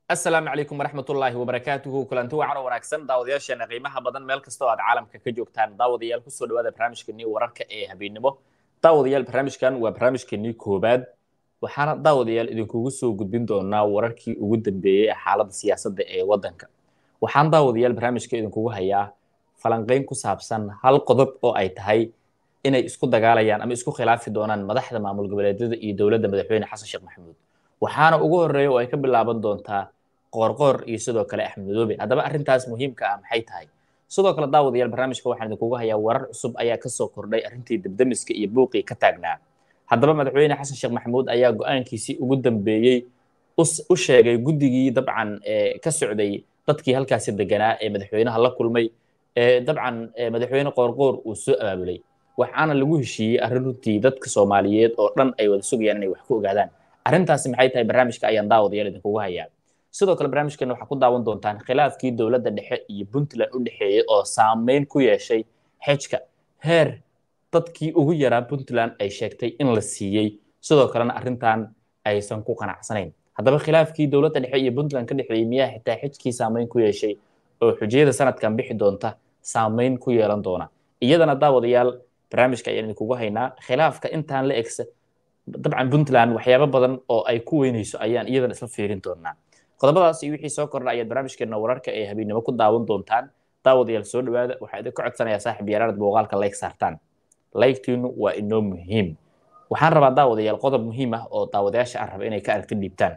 asalaamu calaykum waraxmatullaahi wabarakaatuhu kulanti wacan oo wanaagsan daawadayaasheena qiimaha badan meel kastoo aad caalamka ka joogtaan daawadayaal kusoo dhawaada barnaamijkeenii wararka ee habeennimo daawadayaal barnaamijkan waa barnaamijkeenii koobaad waxaana daawadayaal idinkugu soo gudbin doonaa wararkii ugu dambeeyey ee xaaladda siyaasadda ee waddanka waxaan daawadayaal barnaamijka idinkugu hayaa falanqayn ku saabsan hal qodob oo ay tahay inay isku dagaalayaan ama isku khilaafi doonaan madaxda maamul goboleedyada iyo dowladda madaxweyne xasan sheekh maxamuud waxaana ugu horreeya oo ay ka bilaaban doontaa qoorqoor iyo sidoo kale axmed madoobe haddaba arrintaas muhiimka ah maxay tahay sidoo kale daawadayaal barnaamijka waxaan idinkugu hayaa warar cusub ayaa kasoo kordhay arrintii debdemiska iyo buuqii ka taagnaa haddaba madaxweyne xasan sheekh maxamuud ayaa go-aankiisii ugu dambeeyey u sheegay guddigii dabcan ka socday dadkii halkaasi deganaa ee madaxweynaha la kulmay ee dabcan madaxweyne qoorqoor uu soo abaabulay waxaana lagu heshiiyey arrin runtii dadka soomaaliyeed oo dhan ay wada sugayaan inay wax ku ogaadaan arrintaasi maxay tahay barnaamijka ayaan daawadayaal idinkugu hayaa sidoo kale barnaamijkeena waxaa ku daawan doontaan khilaafkii dowladda dhexe iyo puntland u dhexeeyey oo saameyn ku yeeshay xejka heer dadkii ugu yaraa puntland ay sheegtay in la siiyey sidoo kalena arrintan aysan ku qanacsanayn haddaba khilaafkii dowladda dhexe iyo puntland ka dhexeeyey miyaa xitaa xejkii saameyn ku yeeshay oo xujiyada sanadkan bixi doonta saameyn ku yeelan doona iyadana daawadayaal barnaamijka ayaan idinkugu haynaa khilaafka intaan la egsa dabcan puntland waxyaabo badan oo ay ku weynayso ayaan iyadana isla fiirin doonaa qodobadaas iyo wixii soo kordha ayaad barnaamijkeena wararka ee habeennimo ku daawan doontaan daawadayaal soo dhawaada waxaa idinka codsanayaa saaxib yaaraanad muuqaalka like saartaan laygtiinu waa inoo muhiim waxaan rabaa daawadayaal qodob muhiim ah oo daawadayaasha aan raba inay ka aragti dhiibtaan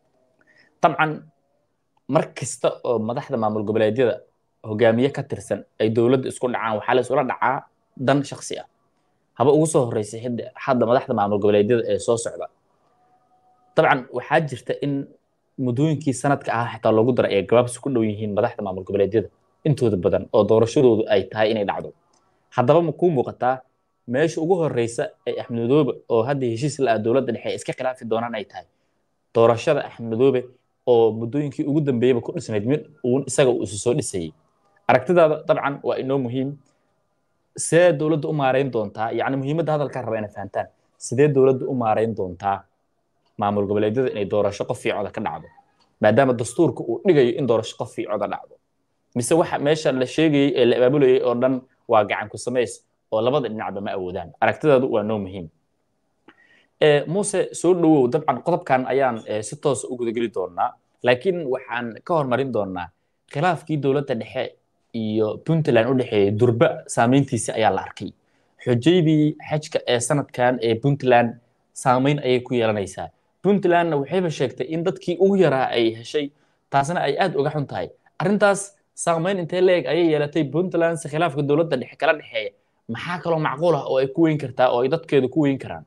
dabcan mar kasta oo madaxda maamul goboleedyada hogaamiye ka tirsan ay dowladda isku dhacaan waxaa la isula dhacaa dan shaksi ah haba ugu soo horreysay hadda madaxda maamul goboleedyada ee soo socda dabcan waxaa jirta in muddooyinkii sanadka ah xitaa loogu daray ay gabaabsi ku dhow yihiin madaxda maamul goboleedyada intooda badan oo doorashadoodu ay tahay inay dhacdo haddaba ma kuu muuqataa meesha ugu horreysa ee axmed madoobe oo hadda heshiis la ah dowladda dhexe iska khilaafi doonaan ay tahay doorashada axmed madoobe oo muddooyinkii ugu dambeeyaba ku dhisnayd mid uun isaga uu isu soo dhisayey aragtidaada dabcan waa inoo muhiim sidee dowladda u maarayn doontaa yacni muhiimadda hadalkaa raba inay fahantaan sidee dowladda u maarayn doontaa maamul goboleedyada inay doorasho qof fiicoda ka dhacdo maadaama dastuurka uu dhigayo in doorasho qof fiicoda dhacdo mise waxa meesha la sheegayey ee la abaabulayay oo dhan waa gacan ku samays oo labada dhinacba ma awoodaan aragtidaadu waa noo muhiim muuse soo dhowow dabcan qodobkan ayaan si toosa u gudageli doonaa laakiin waxaan ka hormarin doonaa khilaafkii dowladda dhexe iyo puntland u dhexeeyey durba saameyntiisi ayaa la arkay xujaydii xajka ee sanadkan ee puntland saameyn ayay ku yeelanaysaa puntlandna waxayba sheegtay in dadkii ugu yaraa ay heshay taasna ay aad uga xun tahay arrintaas saameyn intee leeg ayay yeelatay puntland si khilaafka dowladda dhexe kala dhexeeya maxaa kaloo macquul ah oo ay ku weyn kartaa oo ay dadkeedu ku weyn karaan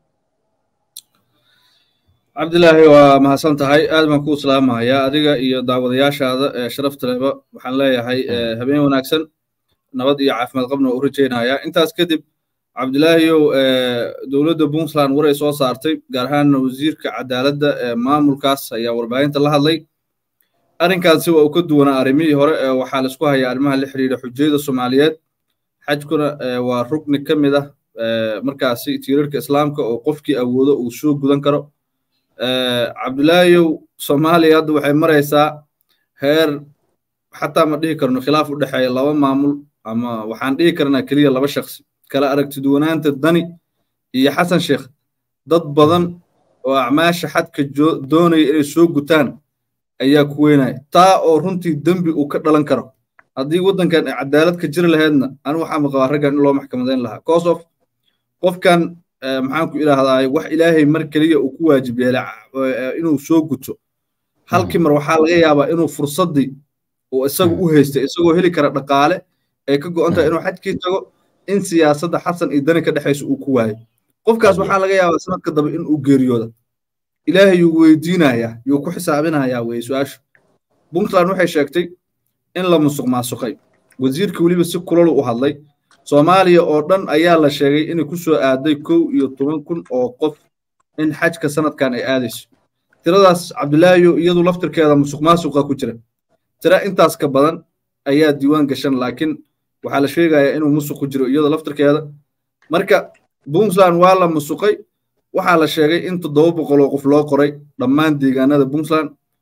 cabdilaahi waa mahadsan tahay aad baan kuu salaamahayaa adiga iyo daawadayaashaada ee sharafta leba waxaan leeyahay habeen wanaagsan nabad iyo caafimaad qabna waa u rajaynayaa intaas kadib cabdilaahiyow dowladda puntland waray soo saartay gaar ahaanna wasiirka cadaaladda ee maamulkaas ayaa warbaahinta la hadlay arrinkaasi waa uu ka duwanaa arrimihii hore ee waxaa laisku hayaa arrimaha la xidhiidha xujayada soomaaliyeed xajkuna waa rugni ka mid ah markaasi tiirarka islaamka oo qofkii awoodo uu soo gudan karo cabdilaahiyow soomaaliya hadda waxay maraysaa heer xataa ma dhihi karno khilaaf u dhexeeya laba maamul ama waxaan dhihi karnaa keliya laba shaksi kala aragtiduwanaanta dani iyo xasan sheekh dad badan oo acmaasha xadka doonaya inay soo gutaan ayaa ku weynaya taa oo runtii dembi uu ka dhalan karo haddii waddankan ay cadaalad ka jiri lahaydna anu waxaa maqabaa raggan in loo maxkamadayn lahaa cause of qofkan maxaan ku idhaahdaa wax ilaahay mar keliya uu ku waajib yeelay inuu soo guto halkii mar waxaa laga yaabaa inuu fursaddii uu isagu u haystay isagoo heli kara dhaqaale ay ka go'an tahay inuu xajkii tago in siyaasadda xasan iyo dani ka dhexaysa uu ku waayo qofkaas waxaa laga yaabaa sanadka dambe in uu geeriyooda ilaahay yuu weydiinayaa yuu ku xisaabinayaa weye su-aashu puntland waxay sheegtay in la musuq maasuqay wasiirka weliba si kulolu u hadlay soomaaliya oo dhan ayaa la sheegay inay ku soo aaday kow iyo toban kun oo qof in xajka sanadkan ay aadayso tiradaas cabdilaahiyo iyadu laftirkeeda musuq maasuqa ku jira tira intaas ka badan ayaa diiwaan gashan laakiin waxaa la sheegayaa inuu musuq ku jiro iyada laftirkeeda marka puntland waa la musuqay waxaa la sheegay in toddoba boqol oo qof loo qoray dhammaan deegaanada puntland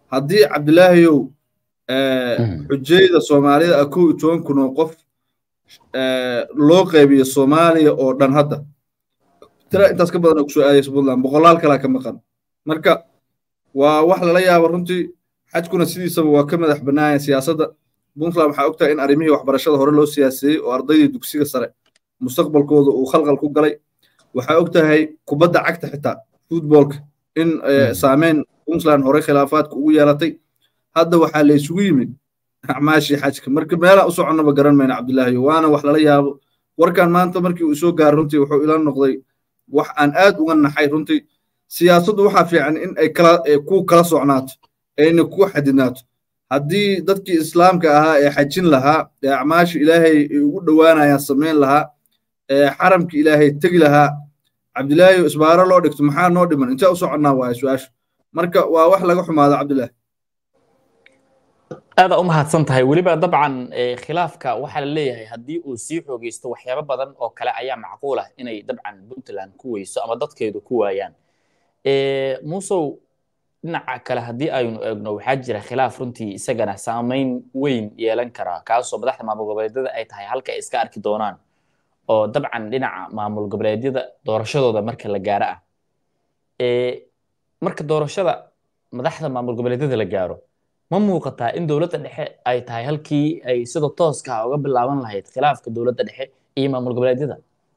haddii cabdilaahiyow xujayda soomaalida ah kow iyo toban kun oo qof loo qaybiyo soomaaliya oo dhan hadda tira intaas ka badan oo kusoo aadaysa puntland boqolaal kalaa ka maqan marka waa wax lala yaabo runtii xajkuna sidiisaba waa ka madax bannaaya siyaasadda puntland waxaa ogtahay in arrimihii waxbarashada hore loo siyaaseeyey oo ardaydii dugsiga sare mustaqbalkooda uu khalqal ku galay waxaa ogtahay kubadda cagta xitaa futboolka in saameyn puntland hore khilaafaadka ugu yeelatay hadda waxaa la isugu yimid acmaashii xajka marka meelaan u soconnaba garan mayna cabdilaahi waana wax lala yaabo warkan maanta markii uu soo gaaro runtii wuxuu ila noqday wax aan aad uga naxay runtii siyaasaddu waxaa fiican in ay kala ku kala socnaato ayna ku xadidnaato haddii dadkii islaamka ahaa ee xajin lahaa ee acmaasha ilaahay ay ugu dhowaanayaan samayn lahaa ee xaramka ilaahay tegi lahaa cabdilaahi isbaaro loo dhigto maxaa noo dhiman intee u soconnaa waaya su-aashu marka waa wax laga xumaado cabdilaahi aada u mahadsan tahay weliba dabcan khilaafka waxaa la leeyahay haddii uu sii xoogeysto waxyaabo badan oo kale ayaa macquul ah inay dabcan puntland ku weyso ama dadkeedu ku waayaan muusow dhinaca kale haddii aynu eegno waxaa jira khilaaf runtii isagana saameyn weyn yeelan kara kaasoo madaxda maamul goboleedyada ay tahay halka ay iska arki doonaan oo dabcan dhinaca maamul goboleedyada doorashadooda marka la gaaro ah marka doorashada madaxda maamul goboleedyada la gaaro ma muuqataa in dowladda dhexe ay tahay halkii ay sida tooska ah uga bilaaban lahayd khilaafka dowladda dhexe iyo maamul goboleedyada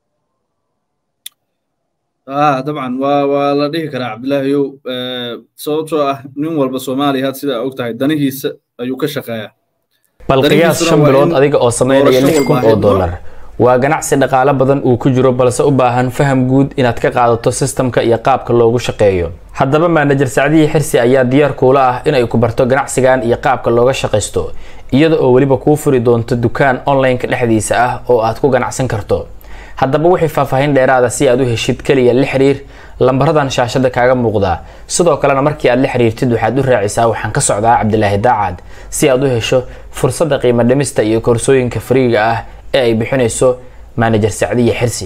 dabcan waa waa la dhihi karaa cabdilaahiyow sababtoo ah nin walba soomaaliya had sidaa og tahay danihiisa ayuu ka shaqeeyaa bal qiyaas shan bilood adiga oo sameynaya lix kun oo dollar waa ganacsi dhaqaale badan uu ku jiro balse u baahan faham guud inaad ka qaadato sistamka iyo qaabka loogu shaqeeyo haddaba maanajer sacdihii xirsi ayaa diyaar kuula ah inay ku barto ganacsigan iyo qaabka looga shaqaysto iyada oo weliba kuu furi doonto dukaan online-ka dhexdiisa ah oo aad ku ganacsan karto haddaba wixii faahfaahin dheeraada si aad u heshid keliya la xiriir lambaradan shaashada kaaga muuqdaa sidoo kalena markii aad la xiriirtid waxaad u raacisaa waxaan ka socdaa cabdilaahi daacad si aad u hesho fursadda qiimo dhimista iyo koorsooyinka fariiga ah ee ay bixinayso maanajer sacdiya xirsi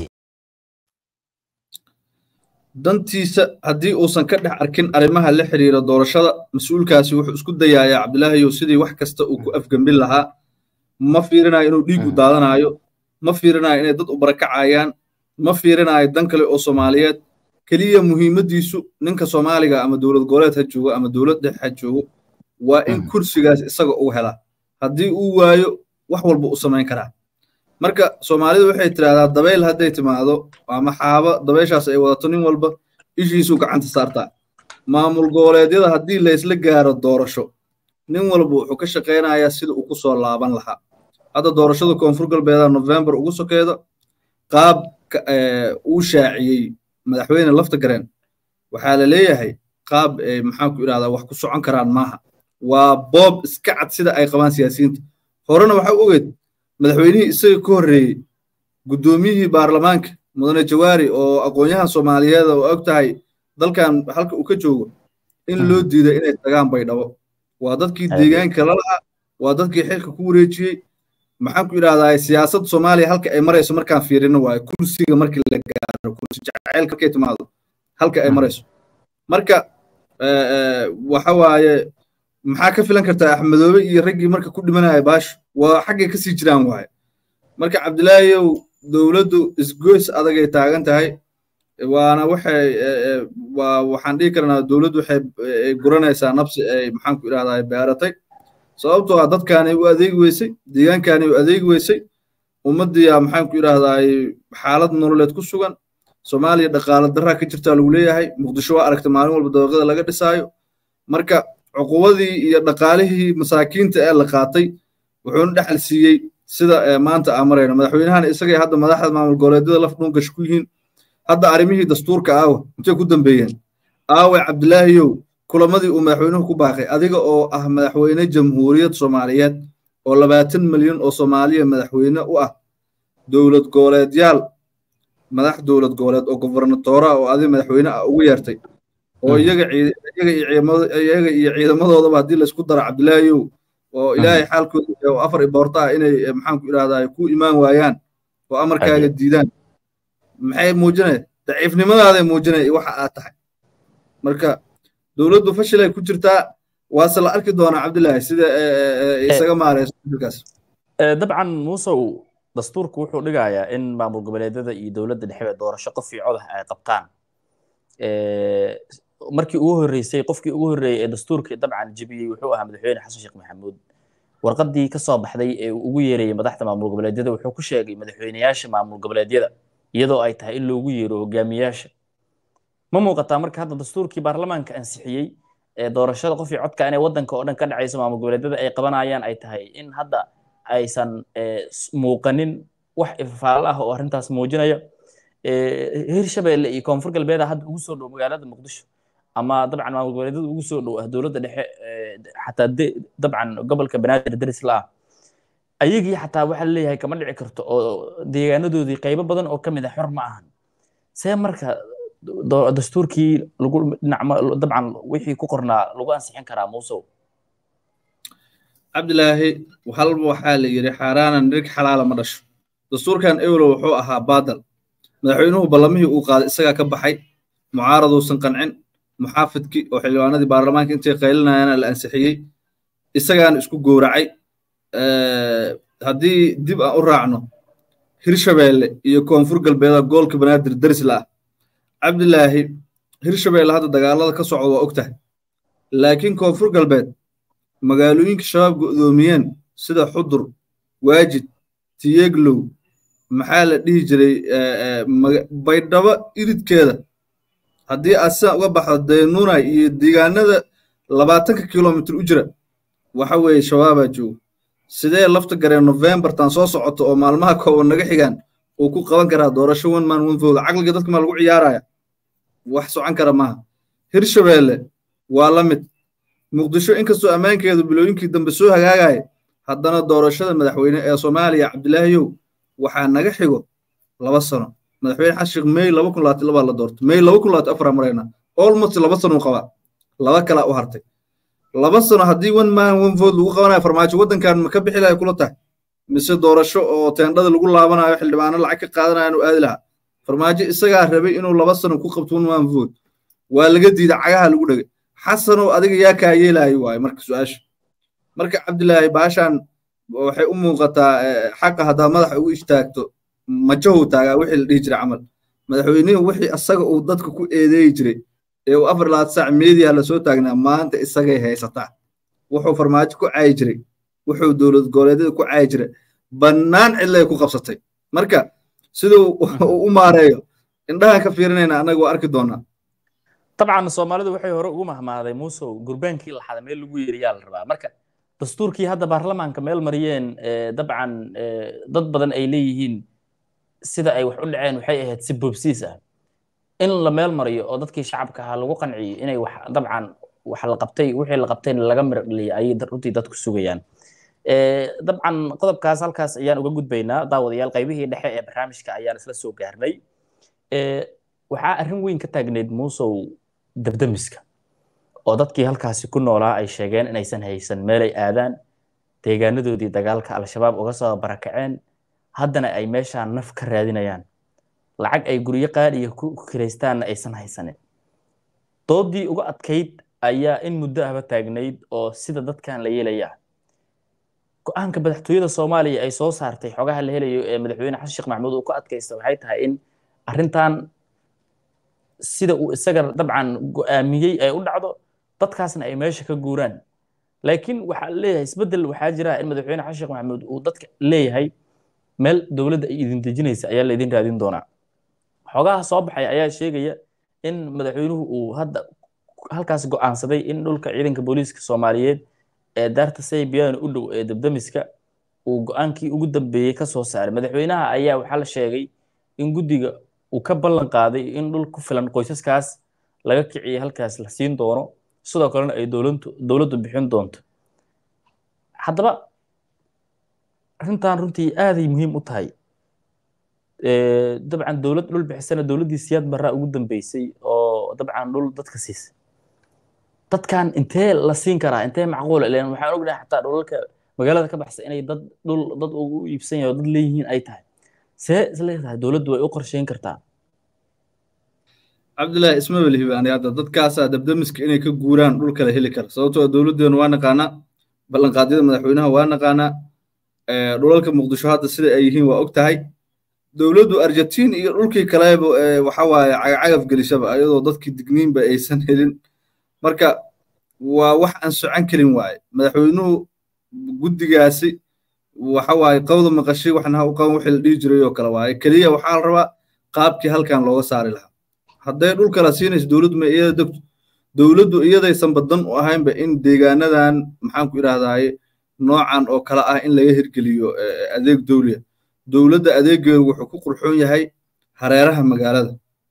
dantiisa haddii uusan ka dhex arkin arrimaha la xiriira doorashada mas-uulkaasi wuxuu isku dayayaa cabdilaahiyow sidii wax kasta uu ku afgembin lahaa ma fiirinayo inuu dhiigu daadanaayo ma fiirinayo inay dad u barakacayaan ma fiirinayo dan kale oo soomaaliyeed keliya muhiimaddiisu ninka soomaaliga ama dowlad goboleed ha joogo ama dowlad dhexe ha joogo waa in kursigaas isaga uu helaa haddii uu waayo wax walba u samayn karaa marka soomaalidu waxay tidhahdaa dabayl hadday timaado ama xaaba dabayshaas ay wadato nin walba ishiisuu gacanta saartaa maamul goboleedyada haddii laysla gaaro doorasho nin walba wuxuu ka shaqaynayaa sida uu ku soo laaban lahaa hadda doorashada koonfur galbeeda november ugu sokeeda qaab uu shaaciyey madaxweyne lafta gareen waxaa la leeyahay qaab maxaan ku idhahdaa wax ku socon karaan maaha waa boob iska cad sida ay qabaan siyaasiyiinta horena waxaa u ogeed madaxweynihii isaga ka horreeyey guddoomiyihii baarlamaanka mudane jawaari oo aqoon-yahan soomaaliyeed oo og tahay dalkan halka uu ka joogo in loo diiday inay tagaan baydhabo waa dadkii deegaanka lalahaa waa dadkii xilka ku wareejiyey maxaan ku idhahdaa siyaasad soomaaliya halka ay marayso markaan fiirino waayo kursiga markii la gaaro kursi jaceylka markay timaado halka ay marayso marka waxa waaye maxaa ka filan kartaa axmedoobe iyo raggii marka ku dhimanaya baashu waa xaggay kasii jiraan waaye marka cabdilaahiyow dowladdu isgoys adagay taagan tahay waana waxay waa waxaan dhihi karnaa dowladdu waxay guranaysaa nabsi ay maxaan ku idhahdaa beeratay sababtoo ah dadkaanay u adeegi weysay deegaankaanay u adeegi weysay ummaddiiyaa maxaan ku idhahdaa xaalad nololeed ku sugan soomaaliya dhaqaale daraa ka jirtaa lagu leeyahay muqdisho waa aragta maalin walba dabaqada laga dhisaayo marka cuquwadii iyo dhaqaalihii masaakiinta ee la qaatay wuxuuna dhexal siiyey sida maanta aan marayno madaxweynahana isagay hadda madaxda maamul goboleedyada laf dhungash ku yihiin hadda arrimihii dastuurka aawa intay ku dambeeyeen aawe cabdilaahiyow kulamadii uu madaxweynuhu ku baaqay adiga oo ah madaxweyne jamhuuriyad soomaaliyeed oo labaatan milyan oo soomaaliya madaxweyne u ah dowlad goboleedyaal madax dowlad goboleed oo gobernatoora oo adiga madaxweyne ah ugu yeertay oo iyaga iyaga iyo ciidamadoodaba haddii laysku daro cabdilaahiyow oo ilaahay xaalkooda oo afar iboorta ah inay maxaan ku idhahdaa ku imaan waayaan oo amarkaaga diidaan maxay muujinaya daciifnimadaada muujinaya waxa aad tahay marka dowladdu fashilay ku jirtaa waase la arki doonaa cabdilaahi sida isaga maareyso kaas dabcan muusow dastuurku wuxuu dhigayaa in maamul goboleedyada iyo dowladda dhexe doorasho qof iyo codah ay qabtaan markii ugu horreysay qofkii ugu horreeyey ee dastuurkii dabcan jebiyey wuxuu ahaa madaxweyne xasan sheekh maxamuud warqaddii ka soo baxday ee uu ugu yeerayey madaxda maamul goboleedyada wuxuu ku sheegay madaxweyneyaasha maamul goboleedyada iyadoo ay tahay in loogu yeero hogaamiyaasha ma muuqataa marka hadda dastuurkii baarlamaanka ansixiyey ee doorashada qof iyo codka inay waddanka oo dhan ka dhacayso maamul goboleedyada ay qabanayaan ay tahay in hadda aysan muuqanin wax ifafaalo ah oo arrintaas muujinaya hirshabeelle iyo koonfur galbeeda hadda ugu soo dhow magaalada muqdisho ama dabcan maamul goboleedyada ugu soo dhow ah dowladda dhexe xataa dabcan gobolka banaadir daris la ah ayagii xataa waxaa leeyahay kama dhici karto oo deegaanadoodii qaybo badan oo ka mid ah xor ma ahan see marka dastuurkii lagu dhinac dabcan wixii ku qornaa lagu ansixin karaa muusow cabdilaahi halba waxaa la yidhi xaaraanan dhig xalaala ma dhasho dastuurkan ewlo wuxuu ahaa baadal madaxweynuhu ballamihii uu qaaday isagaa ka baxay mucaaraduusan qancin muxaafidkii oo xildhibaanadii baarlamaanka intay qaylinayana la ansixiyey isagaana isku gowracay haddii dib aan u raacno hirshabeelle iyo koonfur galbeeda goolka banaadir daris la ah cabdilaahi hirshabeelle hadda dagaalada ka socda waa og tahay laakiin koonfur galbeed magaalooyinka shabaab go'doomiyeen sida xudur waajid tiyeglow maxaa la dhihi jiray baydhabo iridkeeda haddii aad sidan uga baxdo daynuunay iyo deegaanada labaatanka kilomitr u jira waxa weeye shabaabaa jooga sidee lafta garee novembartan soo socoto oo maalmaha kooban naga xigaan uu ku qaban karaa doorasho one man one vote caqliga dadka maa lagu ciyaaraya wax socon kara maaha hirshabeelle waa la mid muqdisho inkastoo ammaankeedu bilooyinkii dambe soo hagaagaya haddana doorashada madaxweyne ee soomaaliya cabdilaahiyow waxaa naga xigo laba sano madaxweyne xasan sheekh may laba kun labaatan labaa la doorto may laba kun labaatan afar marayna almost laba sano uu qabaa laba kalaa u hartay laba sano haddii one man one vote lagu qabanayo farmaajo waddankan ma ka bixi lahay kula tahay mise doorasho oo teendhada lagu laabanayo xildhibaano lacag ka qaadanaya inuu aadi lahaa farmaajo isagaa rabay inuu laba sano ku qabto one man vote waa laga diiday cagaha lagu dhegay xasanow adiga yaa kaa yeelaayo waaye marka su-aasha marka cabdilaahi baashaan waxay u muuqataa xaqa haddaad madaxa ugu istaagto majahow taagaa wixii la dhihi jiray camal madaxweynuhu wixii asaga uu dadka ku eedeeyi jiray ee uu afar labaad saac meediya lasoo taagnaa maanta isagay haysataa wuxuu farmaajo ku caayi jiray wuxuu dowlad goboleedyada ku caayi jiray bannaan cidlay ku qabsatay marka siduu u maareeyo indhahan ka fiirinayna annaga waa arki doonaa dabcan soomaalidu waxay hore ugu mahmaaday muusow gurbaankii laxada meel lagu yeeriyaa la rabaa marka dastuurkii hadda baarlamaanka meel mariyeen dabcan dad badan ay leeyihiin sida ay wax u dhaceen waxay ahayd si boobsiis ah in la meel mariyo oo dadkii shacabka ahaa lagu qanciyo inay wax dabcan wax la qabtay wixii la qabtayna laga mirdhiyay ayay runtii dadku sugayaan dabcan qodobkaas halkaas ayaan uga gudbaynaa daawadayaal qaybihii dhexe ee barnaamijka ayaan isla soo gaarnay waxaa arrin weyn ka taagneyd muusow dabdamiska oo dadkii halkaasi ku noolaa ay sheegeen inaysan haysan meelay aadaan deegaanadoodii dagaalka al-shabaab uga soo barakaceen haddana ay meeshaan naf ka raadinayaan lacag ay guryo qaadhiya ku kiraystaanna aysan haysanin doodii uga adkayd ayaa in muddo ahba taagnayd oo sida dadkan la yeelaya go-aanka madaxtooyada soomaaliya ay soo saartay xogaha la helayo ee madaxweyne xasan sheekh maxamuud uu ku adkaysta waxay tahay in arrintan sida uu isaga dabcan go'aamiyey ay u dhacdo dadkaasna ay meesha ka guuraan laakiin waxaa leeyahay isbeddel waxaa jira in madaxweyne xasan sheekh maxamuud uu dadka leeyahay meel dowladda ay idin dejinaysa ayaa laydin raadin doonaa xogaha soo baxay ayaa sheegaya in madaxweynuhu uu hadda halkaas go'aansaday in dhulka ciidanka booliiska soomaaliyeed ee daarta saybiyan u dhow ee dabdamiska uu go'aankii ugu dambeeyey ka soo saaray madaxweynaha ayaa waxaa la sheegay in guddiga uu ka ballan qaaday in dhul ku filan qoysaskaas laga kiciyay halkaas la siin doono sidoo kalena ay dowladdu dowladdu bixin doonto haddaba arrintan runtii aaday muhiim u tahay dabcan dowlad dhul bixisana dowladdii siyaad barraa ugu dambeysay oo dabcan dhul dadka siisay dadkan intee la siin karaa intee macquul ileen waxaan ognahay xataa dhulalka magaalada ka baxsa inay dad dhul dad ugu iibsan yahay oo dad leeyihiin ay tahay see isleedahay dowladdu way u qorsheyn kartaa cabdullaahi isma welihiba ani hadda dadkaasaa dabdamiska inay ka guuraan dhul kale heli kara sababtoo dowladdeenu waa naqaanaa ballanqaadyada madaxweynaha waa naqaanaa dhulalka muqdisho hadda sida ay yihiin waa og tahay dowladdu argentiin iyo dhulkii kaleba waxa waaye cagacagaf gelishaba ayadoo dadkii digniinba aysan helin marka waa wax aan socon karin waaye madaxweynuhu guddigaasi waxa waaye qawda maqashay waxna ha u qaban wixii la dhihi jiray oo kale waaye keliya waxaa la rabaa qaabkii halkan looga saari lahaa hadday dhul kala siinayso dowladdu ma iyada degto dowladdu iyadaysan badan u ahaynba in deegaanadan maxaan ku idhahdaaye noocan oo kale ah in laga hirgeliyo adeeg dowliya dowladda adeegeedu wuxuu ku qurxoon yahay hareeraha magaalada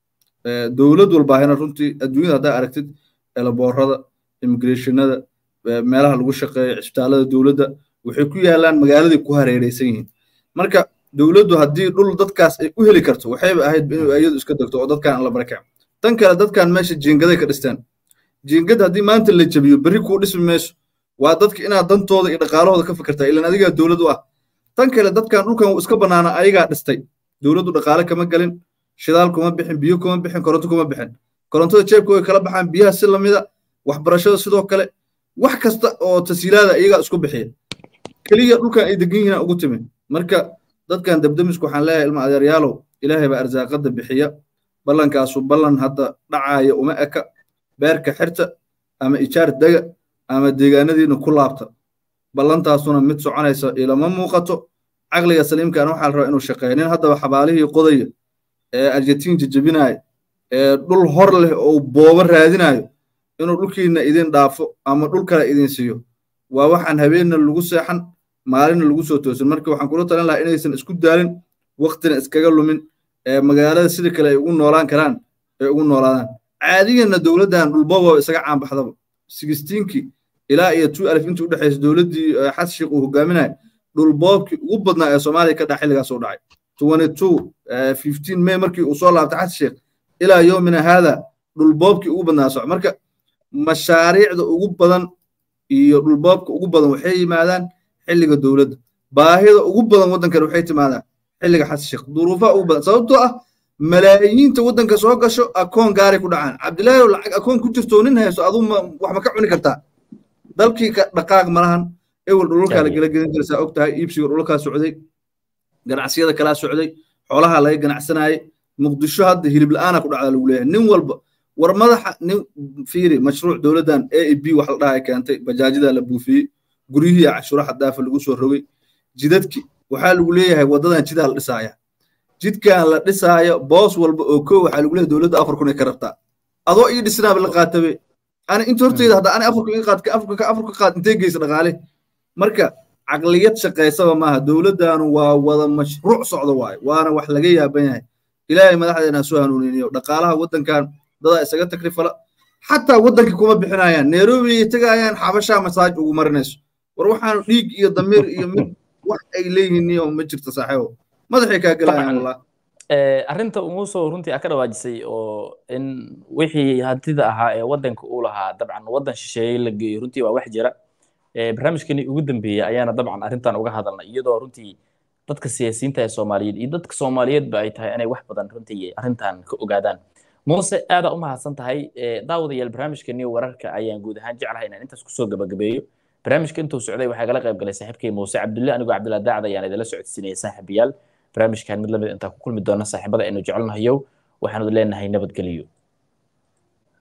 dowlad walbaahina runtii adduunyada haddaa aragtid elaboorada immigrationada meelaha lagu shaqeeyo cisbitaalada dowladda waxay ku yaalaan magaaladay ku hareeraysan yihiin marka dowladdu haddii dhul dadkaas ay u heli karto waxayba ahayd inuu iyadu iska degto oo dadkan la barakaco tan kale dadkan meesha jiingaday ka dhisteen jiingad haddii maanta la jabiyo berri kuu dhismi mayso waa dadka inaad dantooda iyo dhaqaalahooda ka fikirtaa ilan adigaa dowlad u ah tan kale dadkan dhulkan uu iska bannaana ayagaa dhistay dowladdu dhaqaale kama gelin shidaal kuma bixin biyo kuma bixin koronto kuma bixin korontada jeebkooda kala baxaan biyaha si lamida waxbarashada sidoo kale wax kasta oo tasiilaada iyagaa isku bixiya keliya dhulkan ay degan yihiin ugu timi marka dadkan dabdamisku waxaan leeyahay ilma adeeryaalow ilaahay baa arsaaqada bixiya ballankaasu ballan hadda dhacaaya uma eka beerka xirta ama ijaar dega ama deegaanadiina ku laabta ballantaasuna mid soconaysa ilama muuqato caqliga saliimkan waxaa la rabaa inuu shaqeeyo nin haddaba xabaalihii qodaya ee argentiin jajabinaayo ee dhul hor leh oo boobo raadinayo inuu dhulkiina idin dhaafo ama dhul kale idin siiyo waa waxaan habeenna lagu seexan maalinna lagu soo toosin marka waxaan kula talin lahaa inaysan isku daalin waktina iskaga lumin ee magaalada sida kale ay ugu noolaan karaan ay ugu noolaadaan caadiyanna dowladdan dhulbooba isaga caanbaxdaba sigistiinkii ilaa iyo two alif intii u dhexaysa dowladdii xas sheekh uu hogaaminayo dhulboobkii ugu badnaa ee soomaaliya ka dhaca xilligaas u dhacay twenty two fifteen may markii uu soo laabtay xas sheekh ilaa yoomina haada dhulboobkii ugu badnaa soco marka mashaariicda ugu badan iyo dhulboobka ugu badan waxay yimaadaan xilliga dowladda baahida ugu badan waddankan waxay timaadaan xilliga xas sheekh duruufaha ugu badan sababtoo ah malaayiinta waddanka soo gasho akoon gaaray ku dhacaan cabdilaahi oo lacag akoon ku jirto nin hayso aduu wax ma ka cuni kartaa dalkii dhaqaaq malahan ewel dhulalkaa la gela gelin jiraysaa og tahay iibsiga dhulalkaa socday ganacsiyada kalaa socday xoolaha laga ganacsanayay muqdisho hadda hilib la'aana ku dhacda lagu leeyahay nin walba war madaxa nin fiiri mashruuc dowladdan a e b wax la dhahay keentay bajaajida la buufiyey guryihii cashuuraha daafa lagu soo rogay jidadki waxaa lagu leeyahay waddadan jidaa la dhisaaya jidkan la dhisaayo boos walba oo koo waxaa lagu leeyahay dowladda afar kun ay ka rabtaa adoo ii dhisnaaba la qaatabe ani inta horteyda hadda ani afarku ii qaad afarka afarka qaad intee geysa dhaqaale marka caqliyad shaqaysaba maaha dowladdanu waa wada mashruuc socda waaye waana wax laga yaaban yahay ilaahay madaxdeena soo hanuuniniyo dhaqaalaha waddankan dadaa isaga takrifala xataa waddankii kuma bixinayaan nairobi ay tegayaan xabashaa masaaj ugu marinayso war waxaan dhiig iyo damiir iyo mid wax ay leeyihiin iyo ma jirto saaxiibo madaxay kaa gelayaan wallah arrinta umuusoo runtii aa ka dhawaajisay oo in wixii hantida ahaa ee waddanka uu lahaa dabcan waddan shisheeye la geeyo runtii waa wax jira barnaamijkani ugu dambeeyey ayaana dabcan arrintan uga hadalnay iyadoo runtii dadka siyaasiyiinta ee soomaaliyeed iyo dadka soomaaliyeedba ay tahay inay wax badan runtii arrintan ka ogaadaan muuse aadaa u mahadsan tahay daawadayaal barnaamijkani wararka ayaan guud ahaan jeclahay inaan intaas kusoo gabagabeeyo barnaamijka intuu socday waxaa kala qayb galay saaxiibkay muuse cabdulle anigoo cabdillah daacad ayaan idinla socodsiinaya saaxiibayaal barnaamijkan mid lamid intaan ku kulmi doona saaxiibada aynu jecelnahayo waxaanu leenahay nabadgeliyo